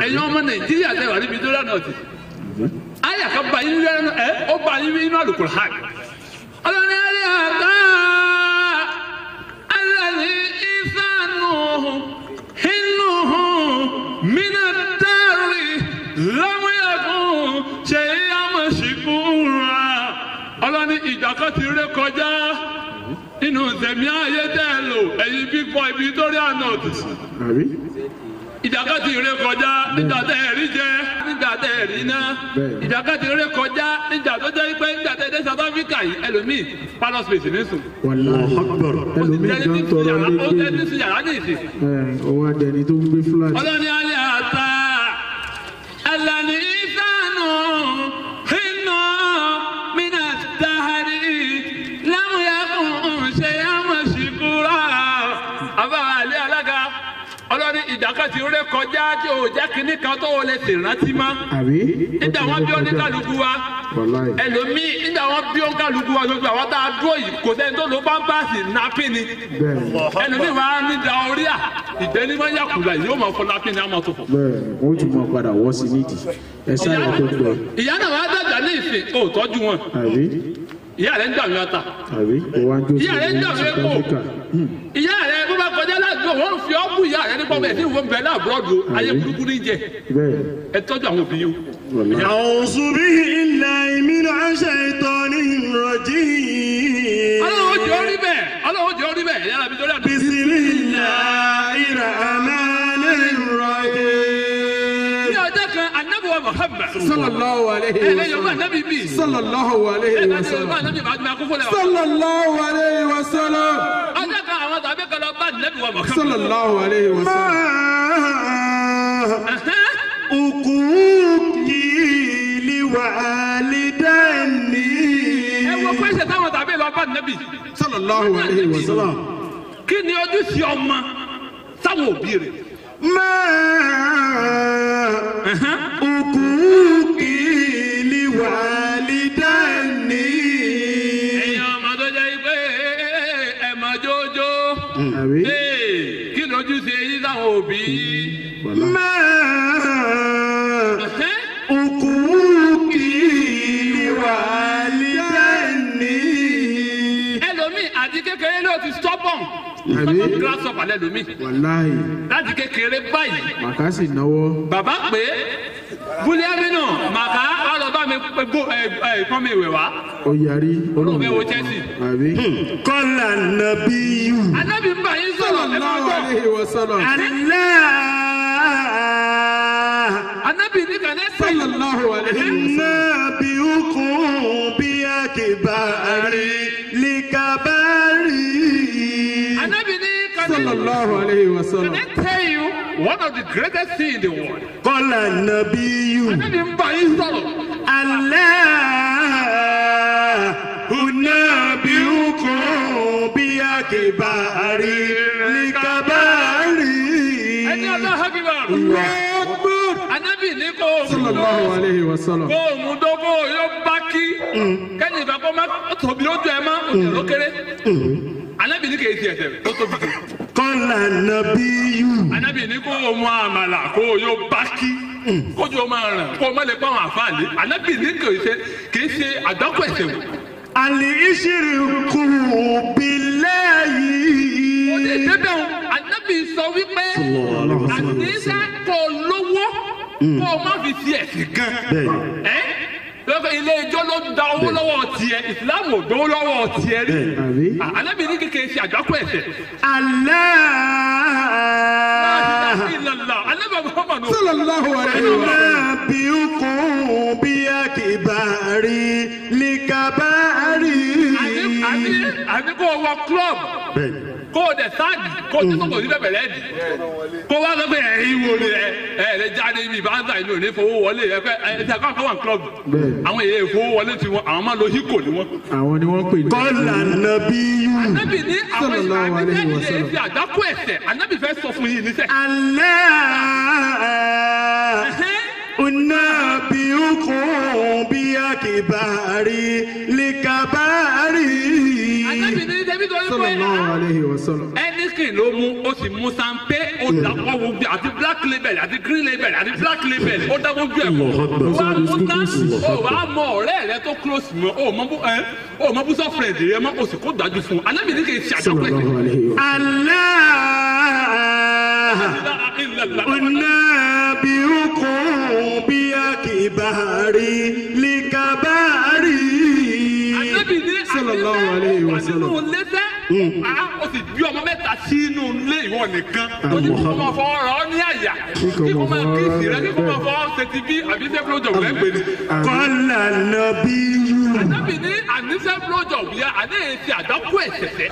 ẹ̀yin ọmọ nàìjíríà tẹ̀ wà níbi tó rà náà ti àyà kan bá yín lẹ́nu ẹ ó bá yín nínú Al-Qur'an ọlọ́ni ẹ̀rí àtà alẹ́ ìsànù inú mina dárì lámúyàkùn ṣe àmọ̀ṣìkúra ọlọ́ni ìjà kan ti ré kọjá nínú tẹ̀mí ayé tẹ́ ẹ lò ẹ̀yin big boy Victoria North àbí ìdàkàtì rẹ kọjá nígbà tẹ ẹ rí jẹ nígbà tẹ ẹ rí ná Bẹ́ẹ̀ni. ìdàkàtì rẹ kọjá nígbà tó jẹ́ pé nígbà tẹ ẹ dé South Africa yìí ẹlòmíì palace space ní sùn. wàláhì ẹlòmíì gan tọrọ ó lẹ́gbẹ̀ẹ́ tẹ́tí sí yàrá ní ìsìn. òun adẹni tó ń gbé fúláàtì ọlọ́ni alẹ́ àtà ẹlẹ́ni ìsànù iná mínà dáhàrí lámúyàkùn ṣe àmọ̀ṣìkúrà àbáwá alẹ́ alága ọlọ́ni ìdàkàtì rẹ kọjá tí ò jẹ́ kínní kan tó o lè ṣèrántí mọ́ àbí nígbà wọn bí oníkàlùkù wa wàláhì ẹlòmíì nígbà wọn bí oníkàlùkù wa gbogbo àwọn tá a dúró yìí kò sẹ́ni tó ló bá ń báàsì nápì ni bẹ́ẹ̀ni ẹlòmíì máa ń ní da orí à ìgbẹ́ni máa ń yàkùlà yìí yóò máa fọ nápì ni a máa tó fọ. bẹ́ẹ̀ni wọ́n tún máa padà wọ́ sí nídìí ẹ sáyà tó gbẹ ìyá náà wàá dàgbà ní ìsìn kó o tọ́jú wọn àbí ìyá rẹ̀ ń dàmí ọ̀tà àbí òun adó sí ìyá rẹ̀ ń ìlú dàmí South epo Africa Hmm. ìyá rẹ̀ bó bá kọjá ládùúgbò wọn fi ọ́ bù ìyá rẹ̀ nípa ọmọ ẹ̀ tí ìwọ̀n bẹ̀rẹ̀ àbúrọ̀dù ayé burúkú ní jẹ bẹ́ẹ̀ ẹ tọ́jú àwọn òbí yìí wàláhì أعوذ بالله من الشيطان الرجيم ọlọ́wọ́ jẹ́ orí bẹ́ẹ̀ ọlọ́wọ́ jẹ́ orí bẹ́ẹ̀ yàrá mi torí àdúgbò. بسم الله الرحمن ní الرحيم ọjọ́ kan anabiwa Muhammad sallallahu alayhi ẹ wa lè yorùbá sallam anabi bí sallallahu ẹ alayhi lè wa yorùbá sallam anabi bá gbà kó fọlẹ̀ wa. sallallahu alayhi wa sallam ọjọ́ kan àwọn tàbí kan lọ bá anabiwa Muhammad. sallallahu alayhi wa sallam أكوكي لوالديني ẹ wo pẹ́sẹ̀ táwọn tàbí lọ bá anabi. sallallahu alayhi wa sallam kí ni ojúṣe ọmọ sáwọn òbí rẹ̀. ما أكوكي لوالديني ẹ̀yin ọmọ tó jẹ́ pé ẹ mọ̀ jójó. àbí Ee, kí ni ojúṣe yín sáwọn òbí. wàláhì ما Ẹ̀hẹ́n. أكوكي لوالديني ẹlòmíì àti kékeré ló ti stubborn. Àbí? stubborn grasshopper lẹ́lòmíì. wàláhì láti kékeré báyìí. màkàsì náwó bàbá pé búlíàmínú màkà ọlọ́ba mi gbó ẹ ẹ pọ́n mi ìwé wá. ó yarí olóhùn fẹ́ wo Chelsea. àbí قال النبي anábì ń bá yín sọ̀rọ̀ ẹ máa sallallahu gbọ́. alayhi wa sallam الله anábì ní kàn ẹ́ sẹ́yìn. sallallahu alayhi wa sallam نبئكم بأكبر لكبر anábì ní kàn ẹ́ sallallahu alayhi wa Can sallam I tell you one of the greatest things in the world? قال النبي Anábì ń bá yín sọ̀rọ̀. الله أنبئكم بأكبر لكبر Ẹni ọlọ́hà bí wà. Anábì ní kò sallallahu alayhi wa sallam kó o mú dógó yóò bá kí. Kẹ́ni ìgbà kó má tóbi lójú ẹ má òjò ló kéré. Anábì ní kèé ti ẹsẹ̀ tó tóbi jù. قال النبي Anábì ní kó o mú àmàlà kó o yóò bá kí. Kójú o máa ràn kó o má lè pa àwọn àfáàlì. Anábì ní kèé ṣe kèé ṣe àgbákò ẹ̀sẹ̀ wò. الإشرك بالله Ó lè débẹ̀ o. Anábì sọ wípé àníṣe kò lówó kó o má fi ti ẹ̀sìn gan. Ẹ́ lọ́kọ̀ ilé ijó ló da owó lọ́wọ́ tiẹ̀ ìsìlámù ò gbowó lọ́wọ́ tiẹ̀ rí. àbí Ànábì ní kékeré ṣe àjọkọ̀ ẹ̀sẹ̀. الله Ìlàlá Ànábì Muhammadu. sallallahu alayhi wa sallam نبئكم بأكبر لكبر Àní àní àní kó o wọ club kó o dẹ̀ sáàdì kó o tó kò sí bẹ̀bẹ̀ lẹ́ẹ̀dì. Kó o wá sọ pé ẹ̀yin wo ni ẹ ẹ lè jáde ibi ìbáńsà ìlú òní fowó wọlé ẹ fẹ́ ẹ ti àkọ́kọ́ wà club. Bẹ́ẹ̀. Àwọn èèyàn ìfowó wọlé ti wọn àwọn máa lo híkò ni wọn. àwọn ni wọ́n pè ní قال النبي Ànábì ní àwọn Sallallahu alayhi wa àbíkẹ́ni sallam. ṣe àjọkọ̀ ẹ̀sẹ̀ Ànábì fẹ́ sọ fún yín níṣẹ́. الله أنبئكم بأكبر لكبر Ànábì ní débi tó ń pè sallallahu é. alayhi wa sallam ẹnìkìn ló mú ó sì mú sanpé ó dàpọ̀ gbogbo àti black label àti green label àti black label ó dá gbogbo ẹ̀ pọ̀ wá ó ná ó wà á mọ ọ̀rẹ́ rẹ tó close mọ́ ó mọ bú ẹ ó mọ bú sọ́frẹ̀d rẹ mọ́ ó sì kó dájú fún un anábì ní kì í ṣe àjọpọ̀ ẹ̀sẹ̀. sallallahu alayhi wa Allah أنبئكم بأكبار لكباري anábì ní Sallallahu alayhi wa sallam. nínú lẹ́sẹ̀ ó sì bí ọmọ mẹ́ta sínú ilé ìwọ nìkan ó ní kí kò máa fọ ọ̀rọ̀ ọ ní àyà kí kò máa kí ìsì rẹ kí kò máa fọ ṣètì bí àbí ṣe blowjob lẹ́gbẹ̀ẹ́ ni. قال النبي anábì ní àníṣe blowjob yẹ àní èsì àdákù ẹ̀sẹ̀sẹ̀.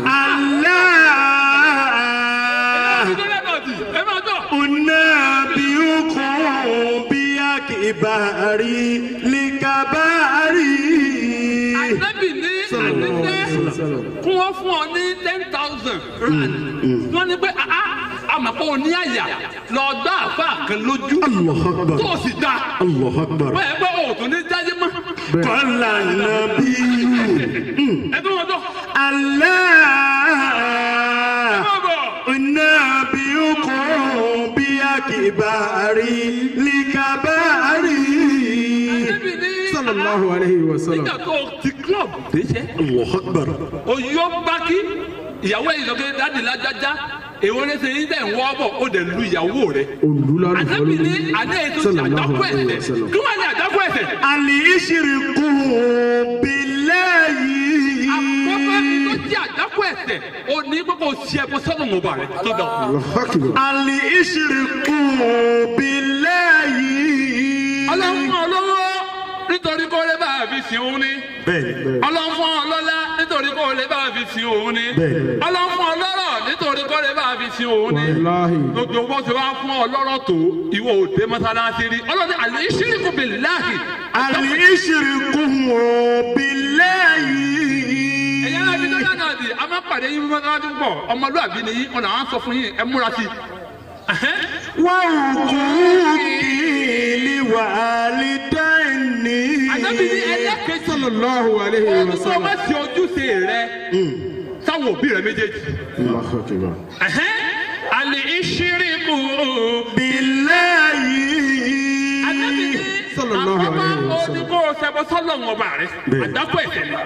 الله ìdílé náà di ẹ máa tọ̀. أنبئكم بأكبار لكباري anábì ní àníṣe kún wọ́n fún ọ ní ten thousand rand wọ́n ní pé àmàpọ̀ òní àyà lọ gbá àfa kan lójú الله أكبر tó o sì dá الله أكبر bẹ́ẹ̀ pé òòtún ní jáde mọ́ قال النبي ẹ tó wọn tọ̀ الله ẹ bọ̀. أنبئكم بأكبار لكباري Ànábì ní sallallahu alayhi wa sallam nígbà tó ti club déṣẹ́ الله أكبر oyó bákí ìyàwó ẹ̀yìn lọ́kẹ́ dáàdì lájájá èwo ní sẹ́yìn tẹ̀ ń wọ́ bọ̀ ó dẹ̀ lu ìyàwó rẹ̀. olùlànà Ànábì ní àná ètò ti sallallahu àdákù alayhi wa ẹ̀sẹ̀ sallam kí wọ́n ní àdákù ẹ̀sẹ̀. الاشركوا بالله àkọ́kọ́ ni tó jẹ́ àdákù ẹ̀sẹ̀ ó ní gbogbo ṣí ẹbọ sọ́nù ọba rẹ̀ tó dọ̀. Allahu akbar الاشركوا بالله ọlọ́run fún ọ lọ́wọ́ nítorí kó lè bá a fi sìn òun ni. bẹ́ẹ̀ ọlọ́run fún ọ lọ́lá nítorí kó lè bá a fi sìn òun ni. Bẹ́ẹ̀ni. ọlọ́run fún ọ lọ́rọ̀ nítorí kó lè bá a fi sìn òun ni. wàláhì gbogbo bó ṣe wá fún ọ lọ́rọ̀ tó ìwọ òde mọ́sálásí rí ọlọ́run àlẹ́ ìṣíríkù billahi. الاشركوا بالله ẹ̀yẹ́ náà fi dọ́là náà di a máa pàdé yín mọ́sálásí pọ̀ ọmọlúwàbí ni yín ọ̀nà àwọn sọ fún yín ẹ múra sí i. Ẹ̀hẹ́n. وحقوقي لوالدين ànábì ní ẹlẹ́kẹ̀ẹ́ sallallahu alayhi wa ọdún tó sallam bá ti ojúṣe rẹ sáwọn òbí rẹ méjèèjì. Allahu akbar Ẹ̀hẹ́n. àlẹ́ ìṣíríkù بالله ànábì ní Sallallahu àkọ́kọ́ alayhi wa ó sallam. ní kó o ṣẹbọ sọ́lọ̀ ọba rẹ àdákọ̀ ẹ̀ṣẹ̀ ni.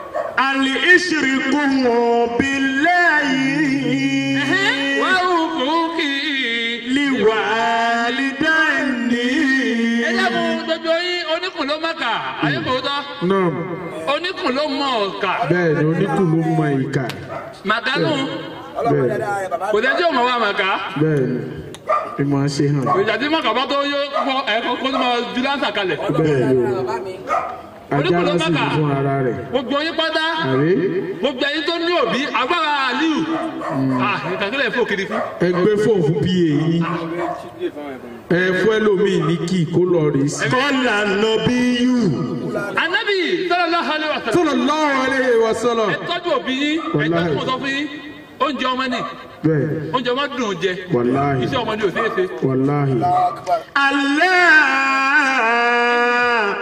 الاشركوا بالله Ẹ̀hẹ́n. wàá rúkú kì í. لوالدين ẹlẹ́mu gbogbo yín oníkùn ló mọ̀ọ́kà ayébòótọ́ náà oníkùn ló mọ̀ ọ̀kà bẹ́ẹ̀ ni oníkùn ló mọ ìka màkánù bẹ́ẹ̀ kò tẹ́ tí ò mọ̀ wá màkà bẹ́ẹ̀ ni bí mo ṣe hàn ìjà tí mọ̀kà bá tó yó kọ́ ẹ̀kọ́ kó tó máa ju láǹsà kalẹ̀ bẹ́ẹ̀ ni o ajá lọ sí Maka. fún ara rẹ̀ gbogbo yín pátá àbí gbogbo ẹ̀yin tó ní òbí agbára aliu ah ìtàkìlẹ̀ fún òkìrì fún ẹgbẹ́ fóun fún pa yìí ẹ fún ẹlòmíì ní kí kó lọ rí sí. قال النبي anabi sallallahu alaihi wasallam sallallahu alayhi wa sallam ẹ tọ́jú òbí yín ẹ tọ́jú mọ̀tọ́ fún yín oúnjẹ ọmọ ní bẹ́ẹ̀ oúnjẹ ọmọ dùn jẹ wàláhì iṣẹ́ ọmọ ní òṣèré ṣe wàláhì الله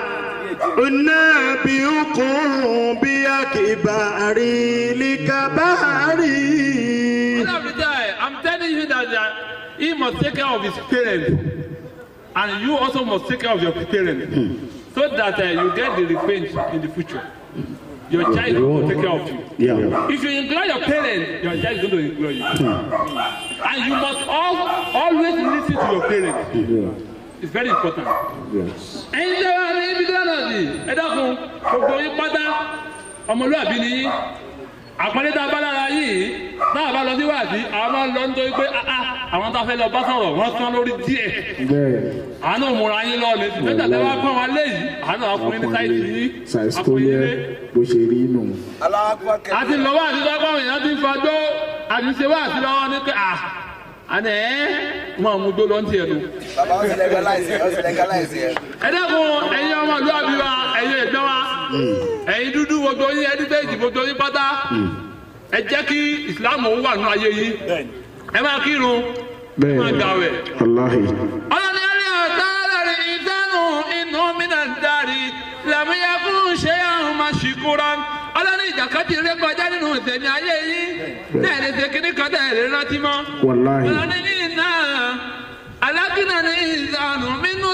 أنبئكم بأكبار لكبار Every day, I'm telling you that uh, he must take care of his parents, and you also must take care of your parents, so that uh, you get the revenge in the future. Your child will take care of you. Yeah. If you ignore your parents, your child is going to ignore you. And you must all, always listen to your parents. It's very important. ẹ̀yin tẹ́ wá ní ibi dáná sí ẹ dákun gbogbo yín pátá ọmọlúwàbí ni yín àpọ́nlé tá a bá lára yìí náà bá lọ síwáàdí àwọn máa ń lọ nítorí pé ah, ah, àwọn tá a fẹ́ lọ bá sọ̀rọ̀ wọ́n tán lórí díẹ̀ bẹ́ẹ̀ àánú múra yín lọ ní nígbà tí wọ́n pọ́n wọn léyìí àánú àkùnrin ní sáìsì yín ṣàìsíkò yẹ bó ṣe rí nù. àti lọ́wọ́ àti lọ́wọ́ àwọn èèyàn ti ń fọjọ́ àti ṣe wá àti lọ́wọ́ ní pé ah àná ẹ̀ wọ́n mú gbó lọ́ntì ẹ̀ nù. Bàbá ó ti legalize ẹ̀ ó ti legalize ẹ̀. ẹ dẹ́kun ẹ̀yin ọmọ ìlú àbí wa ẹ̀yin ẹ̀gbẹ́ wa ẹ̀yin dúdú gbogbo yín ẹni tẹ́jì gbogbo yín pátá ẹ jẹ́ kí ìsìláàmù wà nínú ayé yín ẹ máa kírun ẹ bẹ́ẹ̀ máa ni gbàwẹ̀. wàláhì ọlọ́ni ẹ̀rí ọ̀tá lórí ìdánù inú mìíràn dárí làmúyẹ́kùn ṣé àwọn máa ṣìkúra ọlọ́ni ìjàkadì rẹ kọjá nínú ìtẹ̀mí ayé yín náà lè ṣe kíní kan tẹ̀ lè rántí mọ́ wàláhì ọlọ́ni ní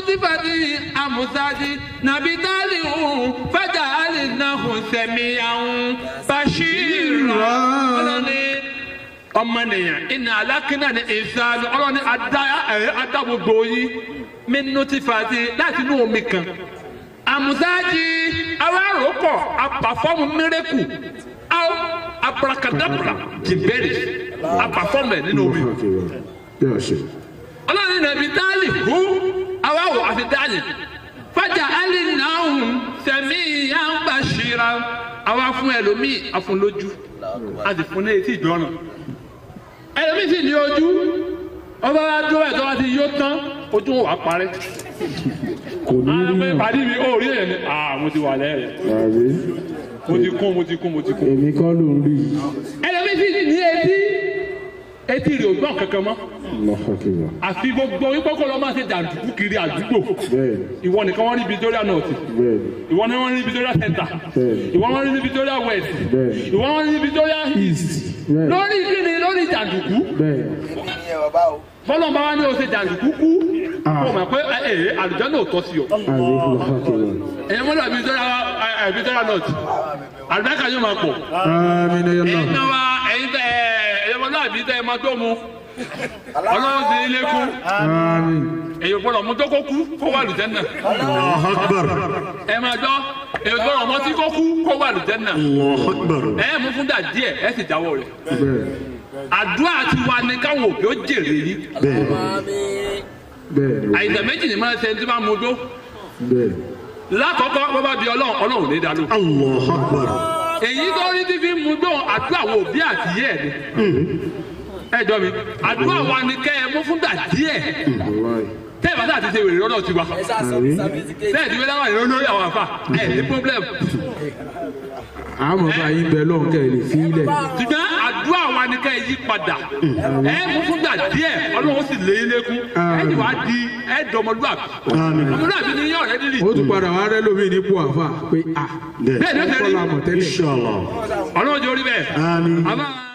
nutifati amusadi nabitali fàjà alinahu sẹmíyàwó bashira ọlọ́ni ọmọnìyàn ìnà alákínà ní ìsáàlù ọlọ́ni adá ẹ̀ adá gbogbo yín mi nutifati láti inú omi kan amusadi awa àròkọ apàfọ́mù mírẹ́kù aw abrakadabra jìbẹ́rì apàfọ́mù ẹ̀ nínú omi Yóò ṣe. ọlọ́run nàbí dáàlì hu àwa wò àfi dáàlì fàjà alì náà sẹ̀mí ìyá ń bá ṣíra àwa fún ẹlòmíì àfúnlójú a sì fún ní etí ìjọràn ẹlòmíì sì ní ojú ọba wa dúró ẹ̀ tó bá ti yó tán ojú wa parẹ́ Kò ní àwọn rí pé yàn. pàdé mi ó rí èyàn ni ah mo ti wà lẹ́rẹ̀ Àbí? mo ti kún mo ti kún mo ti kún Èmi kọ́ ló ń rí. ẹlòmíì sì ní etí etí rẹ̀ ò gbọ́n kankan mọ́ Allahu Akbar. àfi gbogbo wípé kó lọ máa ṣe jàǹdùkú kiri àdúgbò Bẹ́ẹ̀ni, ìwọ nìkan wọ́n rí Victoria North bẹ́ẹ̀ni, ìwọ ni wọ́n rí Victoria Center Bẹ́ẹ̀ni. ìwọ wọ́n rí Victoria West Bẹ́ẹ̀ni. ìwọ wọ́n rí Victoria East bẹ́ẹ̀ni, lórí kíni lórí jàǹdùkú bẹ́ẹ̀ni. èmi nìyẹn bàbá o. fọlọ́n bá wá ní o ṣe jàǹdùkú kú Ah. kó o mọ̀ pé ẹ ẹ àlùjọ náà tọ́ sí o Àbí Allahu Akbar. ẹ̀yin mọ́lá Victoria ẹ, ẹ, Victoria North àlùbáríkà yóò máa pọ̀ Àmín ya ẹ̀yin Allah. náà wá ẹ̀yin tẹ ẹ ẹ̀yin mọ́lá àbí tẹ ẹ máa tó mu ọlọ́run sì ilé kú Àmín. èyí gbọ́dọ̀ mú tó kó kú kó wà lùjẹ́ náà Allahu Akbar. ẹ máa gbọ́ èyí gbọ́dọ̀ mọ́ tí kó kú kó wà lùjẹ́ náà Allahu Akbar. ẹ mú fún dà díẹ̀ ẹ sì jáwọ́ rẹ̀ Bẹ́ẹ̀ni, àdúrà ti wa ni káwọn òbí ó jèrè yìí Bẹ́ẹ̀ni. bẹ́ẹ̀ni, àìsàn méjì ni máa ń ṣe tí máa mú ojú bẹ́ẹ̀ni. lákọ̀ọ́kọ́ bó bá di ọlọ́run ọlọ́run ní dàlú Allahu Akbar. èyí tó rí tí fi mú ojú àdúrà àwọn òbí àti yẹ́ ẹ̀ ni ẹ jọ mi àdúrà wa ni kẹ́ ẹ mú fún dà díẹ̀ Wàláì. tẹ́ ẹ bá sáà ti ṣe wèrè lọ́dọ̀ tiwa ẹ ṣáà sọ Àbí? sàbísíkè. tẹ́ ẹ ti fi dáwà ìró lórí àwọn àfà ẹ ní problem Àmọ̀ bá yín bẹ lọ́hùn kẹ́ ẹ lè fi ilẹ̀. ṣùgbọ́n àdúrà wa ni kẹ́ ẹ yí padà ẹ mú fún dà díẹ̀ ọlọ́run sì lé yín lékún ẹ ti wá di ẹ dọmọlúwàbí Àmín. ọmọlúwàbí ni yín ọ̀rẹ́ nílì Ó tún padà wá rẹ́ lómi nípò àfà pé à. bẹ́ẹ̀ ni ó ṣe rí Kọ́lá mọ̀ tẹ́lẹ̀. Inshallah. ọlọ́run jẹ́ orí bẹ́ẹ̀ Àmín. àmọ́.